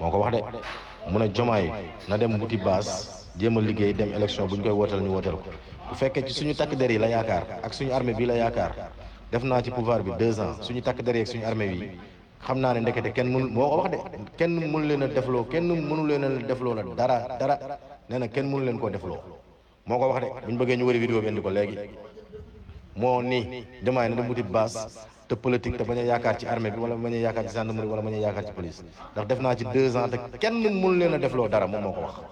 moo ko wax de mu ne jomaay na dem wuti baas jéem a liggéey dem élection bu ñu koy wooteel ñu wooteel ko bu fekkee ci suñu takk der yi la yaakaar ak suñu armée bi la yaakaar def naa ci pouvoir bi deux ans suñu takk der yi ak suñu armée bi xam naa ne ndekete kenn mënu moo ko wax de kenn mënu leen a defloo kenn mënu leen a defloo la dara dara nee na kenn mënu leen koo defloo moo ko wax de bu ñu bëggee ñu wëri vidéo bi indi ko léegi moo ni jomaay na dem wuti baas te politique te bañ a yaakaar ci armée bi wala bañ a yaakaar ci gendarmerie wala bañ a yaakaar ci police ndax def naa ci deux ans te kenn mënu leen a defloo dara moom moo ko wax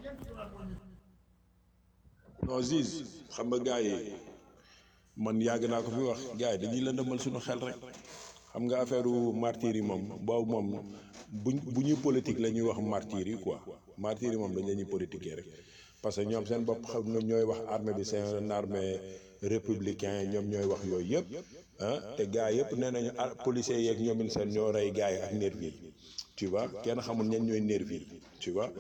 non Ziz xam nga gars yi man yàgg naa ko fi wax gars yi dañuy lëndëmal suñu xel rek xam nga affaire martyr yi moom boobu moom buñ bu ñuy politique la ñuy wax martyr yi quoi martyr yi moom dañ la ñuy politiquer rek parce que ñoom seen bopp xam nga ñooy wax armée bi c'est une armée républicain ñoom ñooy wax yooyu yëpp ah te gars yëpp nee nañu ah policiers yeeg ñoomin seen ñoo rey gars yi ak nervi yi tu vois kenn xamul ñen ñooy nervi yi tu vois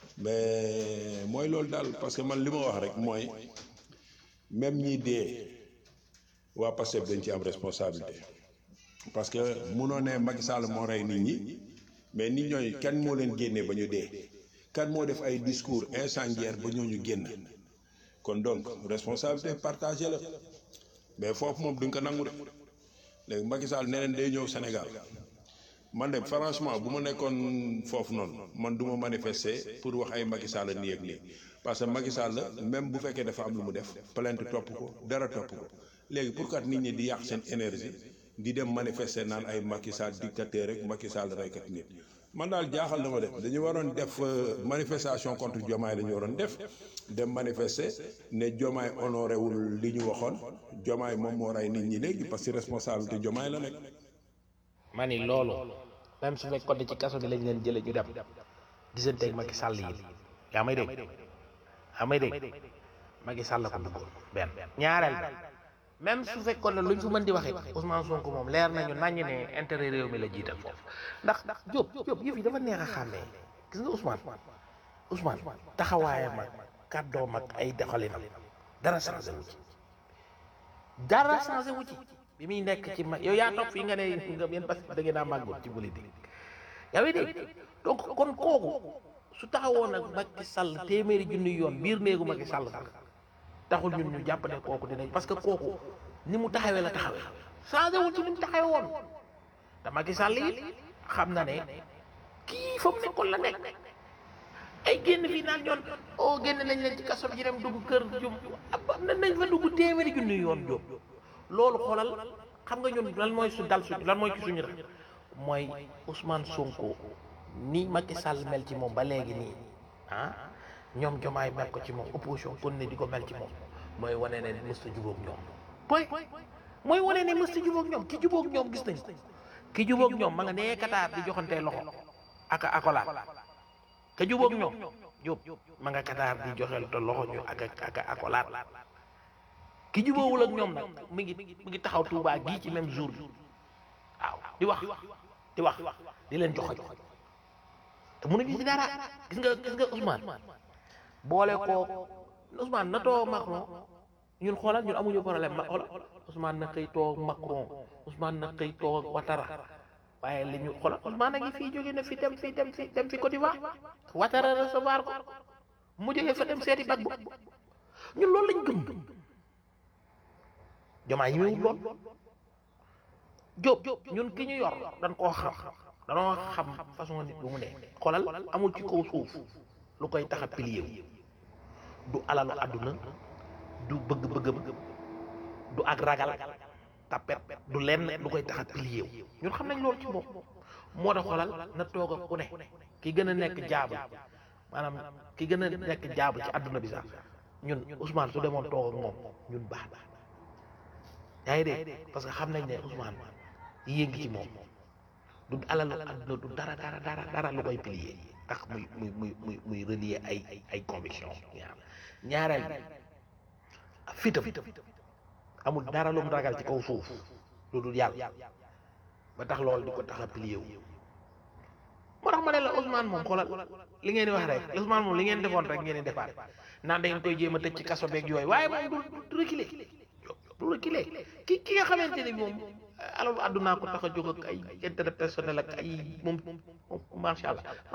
mais mooy loolu daal parce que man li ma wax rek mooy même ñi dee waa Pastef dañ ci am responsabilité parce que munoo ne Macky Sall moo rey nit ñi mais nit ñooy kan moo leen génnee ba ñu dee kan moo def ay discours incendiaire ba ñooñu génn kon donc responsabilité partagée la mais foofu moom duñ ko nangu de léegi Macky Sall neneen day ñëw Sénégal man de franchement bu ma nekkoon foofu noonu man du ma manifester pour wax ay Macky Sall nii ak nii parce que Macky Sall même bu fekkee dafa am lu mu def plainte topp ko dara topp ko léegi pourquoi nit ñi di yàq seen énergie di dem manifester naan ay Macky Sall dictateur rek Macky Sall reykat nit man daal jaaxal na ma def dañu waroon def manifestation contre Diomaye la ñu waroon def dem manifester ne Diomaye honoré wul li ñu waxoon Diomaye moom moo rey nit ñi léegi parce que responsabilité Diomaye la nekk. ma ni loolu même su fekkoon ne ci kaso bi lañ leen jële ñu dem gisanteeg Macky Sall yi yaa may dégg yaa may dégg Macky Sall la ko duggoon benn ñaareel même su fekkoon ne luñ fi mën di waxee Ousmane Sonko moom leer nañu nañu ne intérêt réew mi la jiital foofu ndax Diop Diop yëf yi dafa neex a xàmmee gis nga Ousmane Ousmane taxawaayam ak kàddoom ak ay doxalinam dara changé wu ci dara changé wu ci bi muy nekk ci ma yow yaa toog fii nga ne nga yéen parce que da ngeen a màggoon ci politique yaa ngi dégg donc kon kooku su taxawoon ak Macky Sall téeméeri junni yoon biir néegu Macky Sall sax taxul ñun ñu jàpp ne kooku dinañ parce que kooku ni mu taxawee la taxawee changé wul ci ni mu taxawee woon te Macky Sall yi xam na ne kii fa mu nekkoon la nekk ay génn fii naan ñoon oh génn nañ leen ci kaso bi dem dugg kër jum am na nañ fa dugg téeméeri junni yoon jóob loolu xoolal xam nga ñun lan mooy su dal su lan mooy ci suñu rek mooy Ousmane Sonko ni Macky Sall mel ci moom ba léegi nii ah ñoom jomaay mel ko ci moom opposition kon ne di ko mel ci moom mooy wane ne mësta jubóog ñoom point mooy wane ne mësta jubóog ñoom ki jubóog ñoom gis nañ ki jubóog ñoom ma nga nee Qatar di joxantee loxo ak akolaat ka jubóog ñoom Jóob ma nga Qatar di joxel te loxo ñu ak ak akolaat ki jubóowul ak ñoom nag mi ngi mi ngi taxaw Touba gii ci même jour bi waaw di wax di wax di leen joxoñ te mënuñu ci dara gis nga gis nga Ousmane boole koo Ousmane na too Macron ñun xoolal ñun amuñu problème ma xoolal Ousmane na xëy toog Macron Ousmane na xëy toog Ouattara waaye li ñu xoolal Ousmane a ngi fii jóge na fi dem fi dem fi dem fi Côte d'Ivoire Ouattara recevoir ko mu jógee fa dem seeti Gbagbo ñun loolu lañ gëm jomaa yi muy lool Jóob ñun ki ñu yor dañ koo xam danoo xam façon nit bu mu ne xoolal amul ci kaw suuf lu koy tax a pilier wu du alalu àdduna du bëgg-bëggam du ak ragal tapet du lenn lu koy tax a pilier wu ñun xam nañ loolu ci moom moo tax xoolal na toog ak ku ne ki gën a nekk jaabu maanaam ki gën a nekk jaabu ci àdduna bi sax ñun Ousmane su demoon toog ak moom ñun baax na yaa ngi dégg parce que xam nañ ne Ousmane yéngi ci moom du alalu àdduna du dara dara dara dara lu koy pilier tax muy muy muy muy muy relier ay ay conviction ñaareel fitam amul dara lu mu ragal ci kaw suuf lu dul yàlla ba tax loolu di ko tax a pilier wu moo tax ma ne la Ousmane moom xoolal li ngeen di wax rek Ousmane moom li ngeen defoon rek ngeen di defaat naan da ngeen koy jéem a tëj ci kaso beeg yooyu waaye moom du du reculer du reculer ki ki nga xamante ni moom alalu àddunaa ko tax a jóg ak ay intérêt personnel ak ay moom moom macha allah